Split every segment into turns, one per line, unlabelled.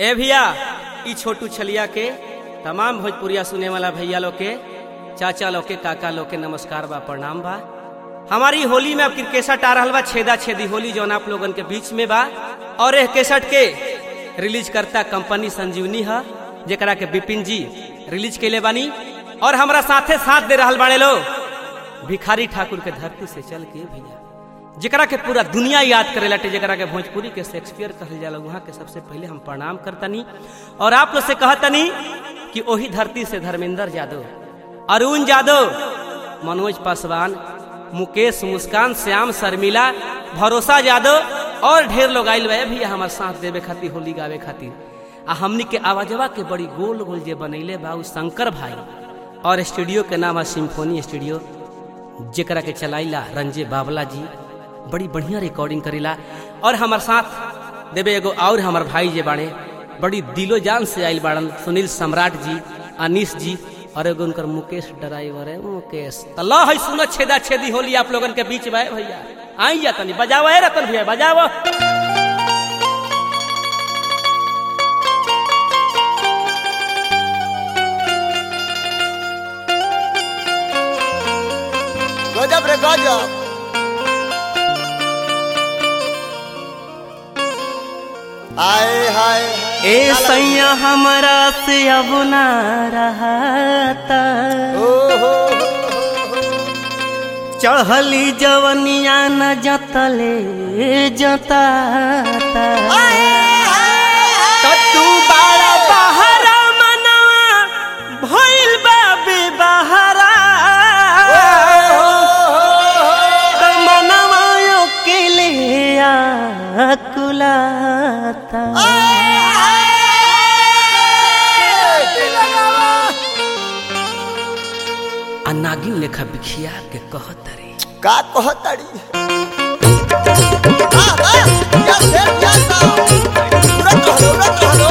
ए भैया ई छोटू छलिया के तमाम भोजपुरिया सुने वाला भैया लोग के चाचा लोग के काका लोग के नमस्कार बा प्रणाम बा हमारी होली में अब केसट आ रहल बा छेदा छेदी होली जौन आप लोगन के बीच में बा और एह केसट के रिलीज करता कंपनी संजीवनी है जेकरा के बिपिन जी रिलीज कैले बानी और हमरा साथे साथ दे रहल बाड़े लोग भिखारी ठाकुर के धरती से चल के भैया जेकरा के पूरा दुनिया याद करे लाटे जेकरा के भोजपुरी के शेक्सपियर कहल जाला वहाँ के सबसे पहले हम प्रणाम करतनी और आप लोग से कहतनी कि वही धरती से धर्मेंद्र यादव अरुण यादव मनोज पासवान मुकेश मुस्कान श्याम शर्मिला भरोसा यादव और ढेर लोग आयल बा भैया हमार साथ देवे खातिर होली गावे खातिर आ हमनी के आवाजवा के बड़ी गोल गोल जे बनैले बा उ शंकर भाई और स्टूडियो के नाम है सिम्फोनी स्टूडियो जेकरा के चलाइला रंजे बाबला जी बड़ी बढ़िया रिकॉर्डिंग करेला और हमार साथ देवे एगो और हमार भाई जे बाड़े बड़ी दिलो जान से आयल बाड़न सुनील सम्राट जी अनिश जी और एगो उनकर मुकेश ड्राइवर है मुकेश तो लो है सुनो छेदा छेदी होली आप लोगन के बीच में भैया आई जा तनी बजाओ है रतन भैया बजाओ
गजब रे गजब आए हाय
ए सैया हमारा से अब ना रहता
ओ हो
चढ़ली जवनिया न जतले जताता त तू बाड़ा बहरा मनवा भइल बा बेबहरा त मनवा अकेले आकुलाता आ नागिन लेखा बिखिया के कहत रे
का कहतड़ी आ, आ, या से, या सा। उड़त रहलो, उड़त रहलो।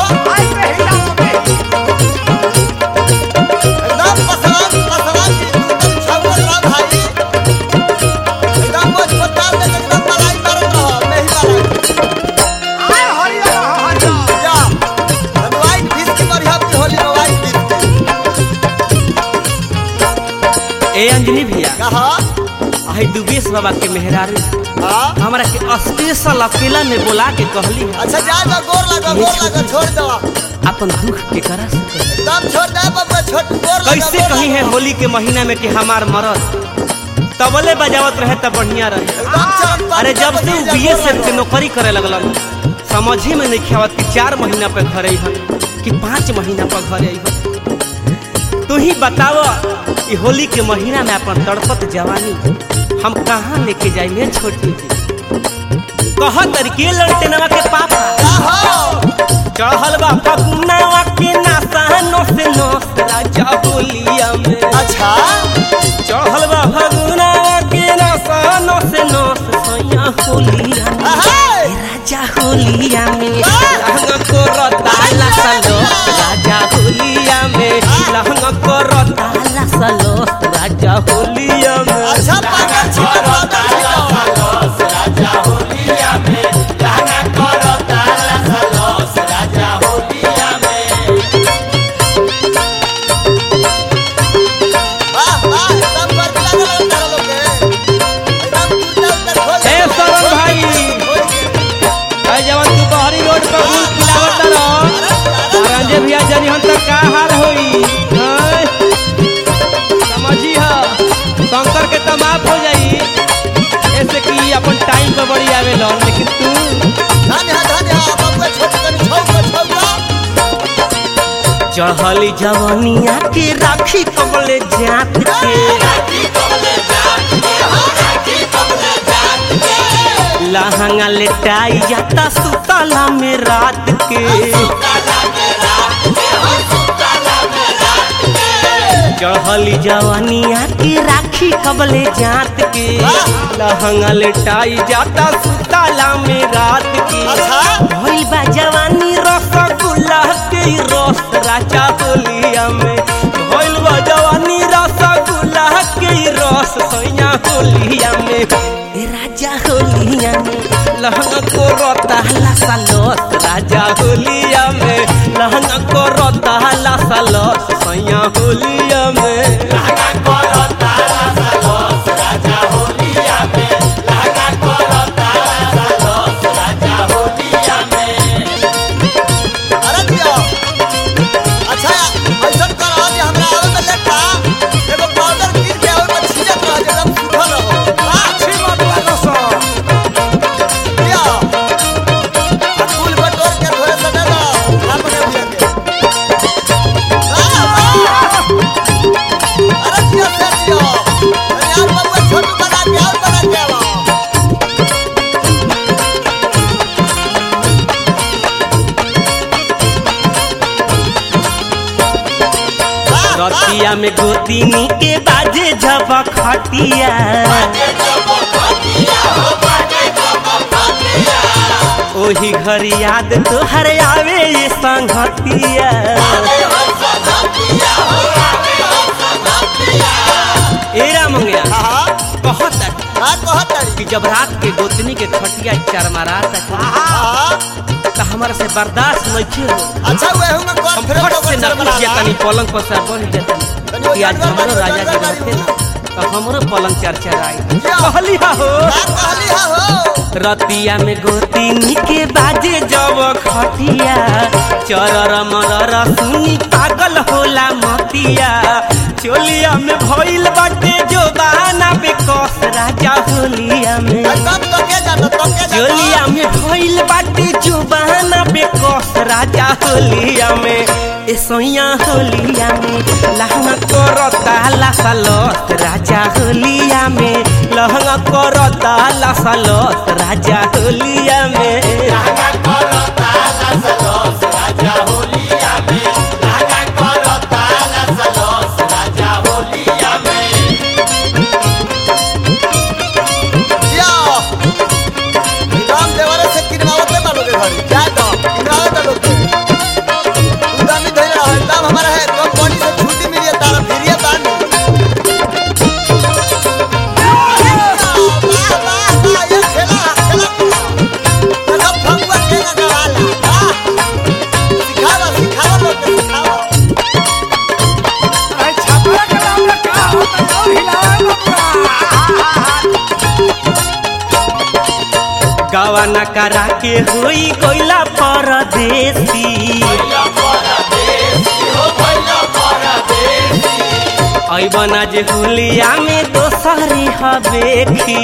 एकदम पसरान, पसरान की एकदम छाउल रह भाई। एकदम मोच पचास में एकदम मलाई मारत रह, मेही मलाई। या, हम white fish की बढ़िया की होली में white fish की।
ए अंजनी भैया
कहा?
आई दुबेश बाबा के मेहरारू
हाँ?
हमरा के स्पेशल अकेला में बोला के कहली
अच्छा जा जा गोर लगा गोर लगा छोड़ दो
अपन दुख के करा से कही।
एकदम छोड़ दे बबुआ छोट गोर लगा
कैसे
गोर
कही
लगा।
है होली के महीना में कि हमार मरद तबले बजावत रहे तब बढ़िया रहे
एकदम चौक पर
अरे जब से
जा,
बी एस
गोर
एफ के
लगा।
नौकरी करे लगलन समझ ही में नहीं खावत कि चार महीना पे घर आई कि पाँच महीना पर घर आई तू ही बताव कि होली के महीना में अपन तड़पत जवानी हम कहाँ लेके जाइए छोटी कह तरीके लड़ते नवा के पापा
आहो,
चढ़ल बा फकुनावा के नासानो से नोस राजा बोलिया में
अच्छा
चढ़ल बा फकुनावा के नासानो से नोस सैया होलिया में
अहे,
राजा होलिया में लहंगा को रताला सलो राजा होलिया में लहंगा को रताला सलो राजा होलिया में
अच्छा पागल छिपा पागल छिपा। वाह, वाह, एकदम गर्मी लागल है तारा लोग के। एकदम कुर्ता उर्ता खोल
ए
दे।
सरन भाई भाई जवन तू बहरी रोड पर फूल खिलावत रहो रंजे भैया जनी हम तक का हाल होई हैं? समझी ह शंकर के त माफ हो जाई ऐसे कि अपन टाइम पे बड़ी आवे लो लेकिन तू
धन्य है, धन्य है, बबुआ छोट कनी छौका, छौका।
चढ़ली जवनिया के राखी कबले जात के लहंगा लेटाई जाता सुतला में रात के चढ़ली जवानिया की राखी कबले जात के लहंगा लेटाई जाता सुतला में रात के
अच्छा
भइल बा जवानी रसगुल्ला के रस राजा होलिया में भइल बा जवानी रसगुल्ला के रस सैया होलिया में ए राजा होलिया में लहंगा को रोता हला सालोस राजा होलिया में लहंगा करता लासा लस सैया होलिया में
अरे दिया अच्छा ऐसन कर आज हमरा आवे में लेटा एगो पाउडर गिर के ओइ में छिड़क रह जे एकदम सुखल रहो अच्छी बात लागो सो दिया आ फूल बटोर के थोड़े से दे दो आप के दिया के आ, आ। अरे दिया से दिया अरे यार बाबू छोटू बना के और बना के आओ
रतिया में गोतिनी के बाजे जब खटिया ओही घर याद तोहर आवे ये संगतिया एरा मंगया
हां
कहत
का कहत तारी
कि जब रात के गोतनी के खटिया चरमरा तक
हां
तो हमारा से बर्दाश्त नहीं हो
अच्छा वे हूं मैं
हम
कौन फिर
फट से न पूछिए तनी पलंग पर से बढ़ जाते कि आज हमरो राजा जी रहते ना तो हमरो पलंग चरचराई कहली हा हो
कहली हा हो
रतिया में गोतिनी के बाजे जब खटिया चरर मरर सुनी पागल होला मतिया चोलिया में भइल बाटे जो बहाना पे कस राजा होलिया में
तब तो के जानो तो के जानो
चोलिया में भइल बाटे जो बहाना पे कस राजा होलिया में ए सोइया होलिया में लहंगा करता लासा लस राजा होलिया में लहंगा करता लासा लस राजा होलिया में
या राम देवरे से किनवावत में मानो के घर क्या तो किनवावत है लोग के तू दामी धइल रहा दाम हमारा है कंपनी से छुट्टी मिली है तारा फिरिया दान वाह वाह वाह ये खेला खेला देखो फंगुआ के ना गवाला वाह सिखावा सिखावा लोग के सिखावा
गवाना करा के होई कोइला परदेसी ऐबना जे होलिया में दोसरी हबेखी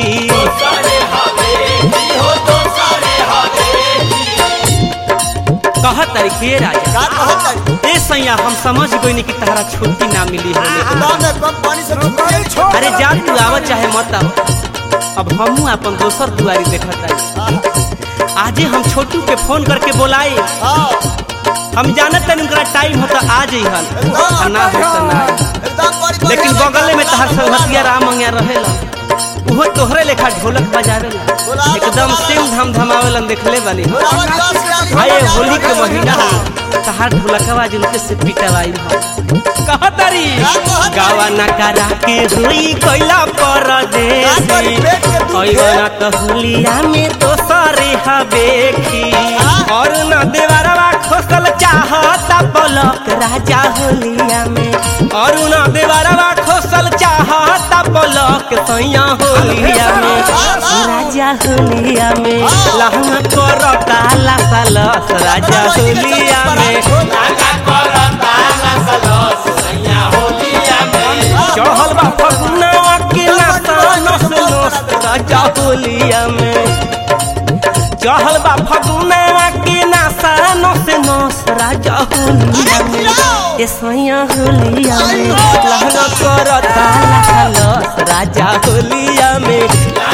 कहत तरीके राजा
का कहत है
ए सैया हम समझ गइनी कि तहरा छुट्टी ना मिली होले
दाम है कंपनी से छुट्टी छोड़
अरे जा तू आवत चाहे मत आव अब हमहू अपन दोसर दुआरी देखत तानी आजे हम छोटू के फोन करके बोलाई
हां
हम जानत तनी उनका टाइम होता आ जइहन आ ना हो त ना आई।
एकदम बड़ी
लेकिन बगले में तहार संगतिया राम मंगिया रहेला उहो तोहरे लेखा ढोलक बजावेला एकदम सिम धम धमावेलन देखले बानी आए होली के महीना हो तहार ढोलकवा जिनके से पिटवाई हो कहतरी गावा न करा के हुई कोइला परदेसी ओइना त होलिया में दोसरे हबेखी और न देवरवा खोसल चाहता पलक राजा होलिया में और न देवरवा खोसल चाहता पलक सैया होलिया में राजा होलिया में लहंगा करता लासा लस राजा होलिया में चढ़ल बा फगुनवा के नासा नस नस राजा होलिया में चढ़ल बा फगुनवा के नासा नस नस राजा होलिया में ए सैया होलिया में लहंगा करता लासा लस राजा होलिया में